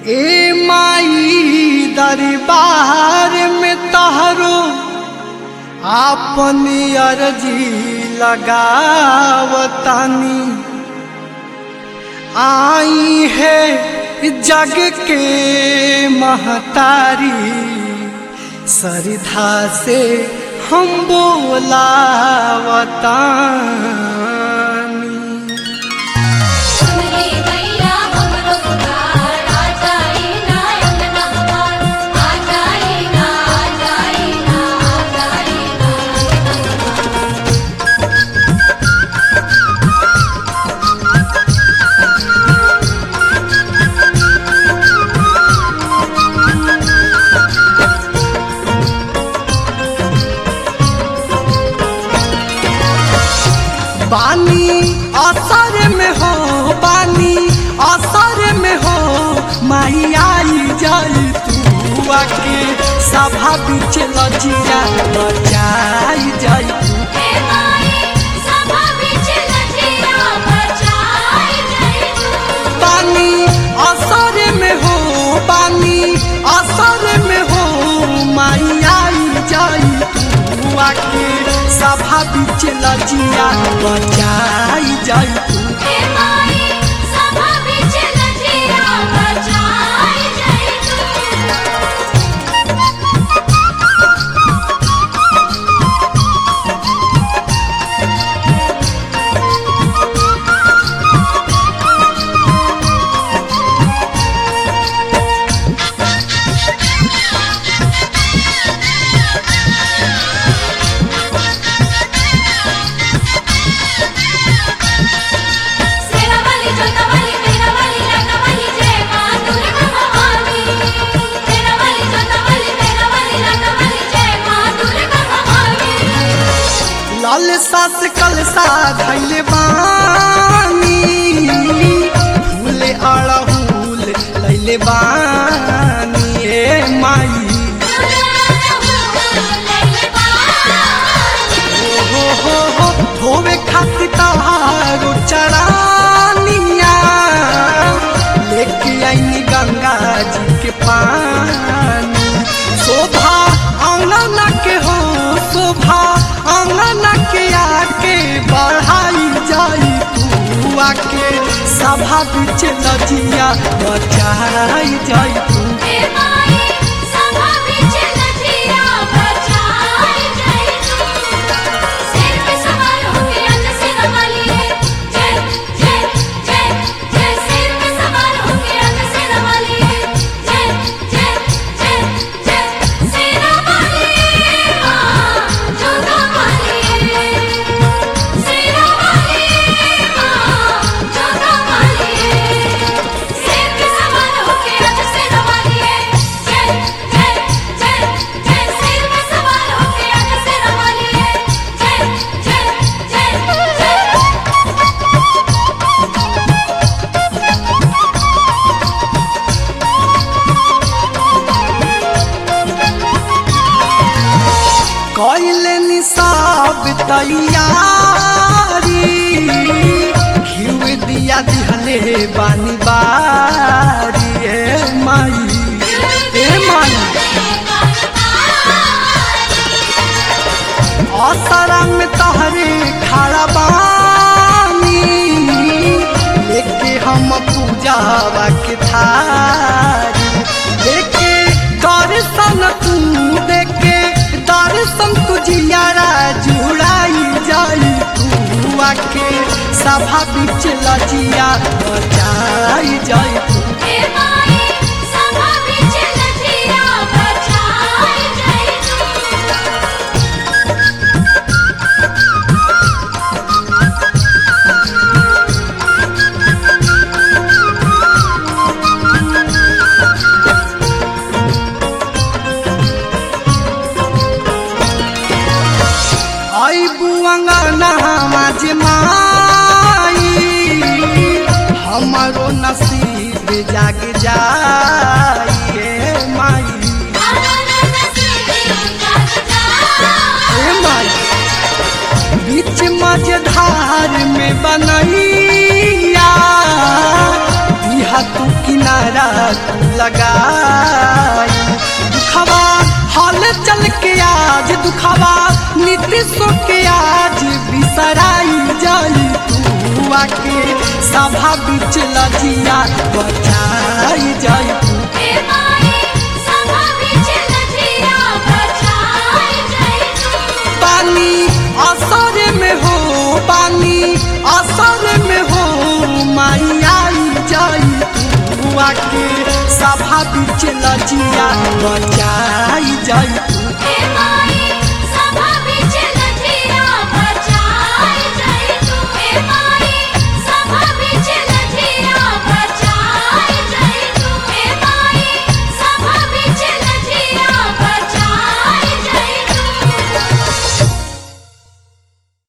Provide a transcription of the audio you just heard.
ए माई दरबार में तहरो आपन अर्जी लगावतानी आई है जग के महतारी सरधा से हम बोलावतानी सुनली मैया हमरो पुकार आ जाई ना अंगना हमार आ जाई ना आ जाई ना आ जाई ना बानी असर में हो बानी असर में हो माई आई जाई तू आके सभा बीच लजिया बचाई जाई तू हे माई सभा बिच लजिया बचाई जाई तू बानी असर में हो बानी असर में हो माई आई जाई तू आके सभा बीच लजिया बचाई जाई तू हे माई सभा बिच लजिया बचाई जाई तू सेरा वाली जोता वाली मेरा वाली लटा वाली जय मां दुर्गा भवानी सेरा वाली जोता वाली मेरा वाली लटा वाली जय मां दुर्गा भवानी लाल सास कलसा धैले बानी फूले अड़हुल लैले बानी ए माई हो हो हो धोवे खातिर तहारो चरानिया लेके आईनी गंगा जी के पानी शोभा अंगना के हो शोभा अंगना के आके बढ़ाई जाई तू आके सभा बीच लजिया बचाई जाई तू हे माई सभा बिच लजिया बचाई जाई तू सिर पे सवार होके आज सेरा वाली है जय जय जय जय सिर पे सवार होके आज सेरा वाली है जय जय जय जय सेरा वाली मां जोधा वाली है सेरा वाली मां जोधा वाली है सिर पे सवार होके आज सेरा वाली है जय जय जय जय सिर पे सवार होके आज सेरा वाली है जय जय जय जय कैले निसाब तैयारी घिउ दिया दिहले बानी बारी ए माई ए माई असरा में तहरे खड़ा बानी लेके हम पूजावा के थारी लेके दर्शन तू देखे दर्शन तुझियारा जुड़ाई जाई तू आके सभा बीच लजिया बचाई जाई तू हे माई सभा बिच लजिया बचाई जाई तू आई बुआंगना माझ माई हमारो नसीब जाग जाई ए माई ए माई बीच मझधार में बनैया दिहा तू किनारे असरा लगाई दुखवा हाल चल के आज दुखवा नीतीश के आज बिसराई जाई तू आके सभा बीच लजिया बचाई जाई तू हे माई सभा बीच लजिया बचाई जाई तू पानी असर में हो पानी असर में हो माई आई जाई तू आके सभा बीच लजिया बचाई जाई तू हे माई